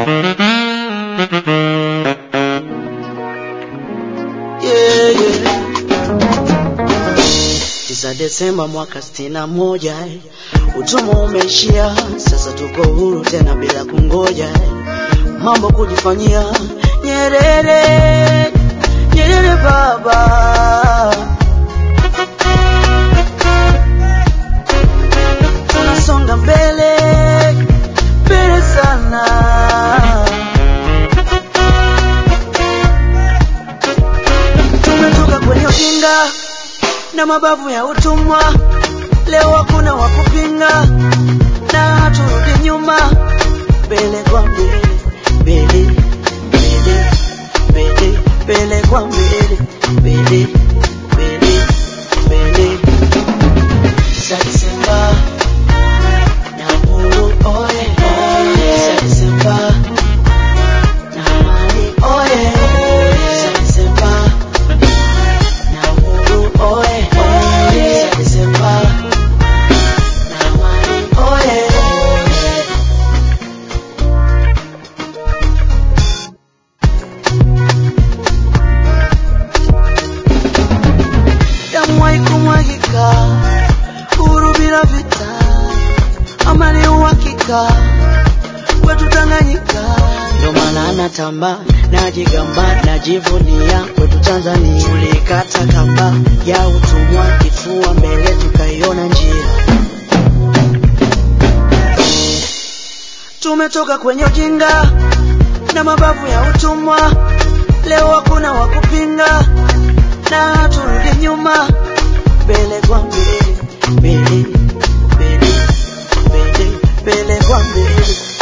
yeah, yeah. Tisa Desemba mwaka sitini na moja eh. Utumwa umeishia, sasa tuko huru tena bila kungoja eh. Mambo kujifanyia Nyerere, Nyerere baba tunasonga mbele mbele sana tumetoka kwenye ujinga na mabavu ya utumwa, leo hakuna wa kupinga na haturudi nyuma, mbele kwa mbele, mbele mbele mbele mbele kwa mbele, mbele mbele mbele. Tisa Desemba na uhuru oye, Tisa Desemba na amani oye, Tisa Desemba na uhuru oye, Tisa Desemba na amani oye. damu haikumwagika, uhuru bila vita, amani uhakika kwetu Tanganyika. Ndio maana natamba, najigamba, najivunia kwetu Tanzania. Tulikata kamba ya utumwa, kifua mbele, tukaiona njia. Tumetoka kwenye ujinga na mabavu ya utumwa, leo hakuna wa kupinga na haturudi nyuma, mbele kwa mbele, mbele mbele mbele mbele kwa mbele.